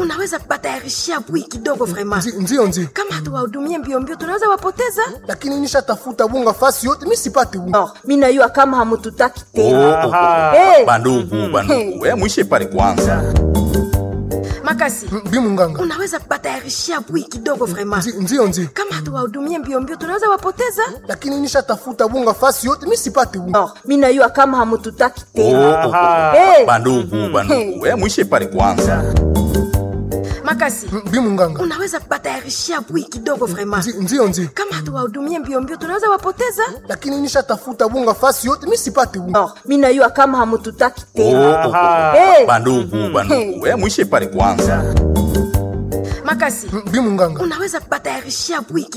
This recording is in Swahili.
unaweza kubatayarishia bui kidogo vrema Ndi- Ndiyo, ndiyo, kama hatuwahudumie mbio mbio tunaweza wapoteza lakini nishatafuta bunga fasi yote, mi sipate bunga. oh, mi najua kama hamututaki Oh, tena oh, oh. Hey. bandugu bandugu eh, mwishe pale kwanza makasi Bi munganga, unaweza kubatayarishia bui kidogo vrema Ndi- ndiyo, ndiyo, kama hatuwahudumie mbio mbio tunaweza wapoteza lakini nishatafuta bunga fasi yote, mi sipate bunga. oh, mi najua kama hamututaki Oh, tena oh, oh. Hey. bandugu bandugu eh, mwishe pale kwanza makasi Bi munganga, unaweza kubatayarishia bui kidogo vrema Ndi- ndiyo, ndiyo, kama hatuwahudumie mbio mbio tunaweza wapoteza lakini nishatafuta bunga fasi yote, mi sipate bunga. oh, mi najua kama hamututaki Oh, tena oh, oh. Hey. bandugu bandugu eh, mwishe pale kwanza makasi Bi munganga, unaweza kubatayarishia bui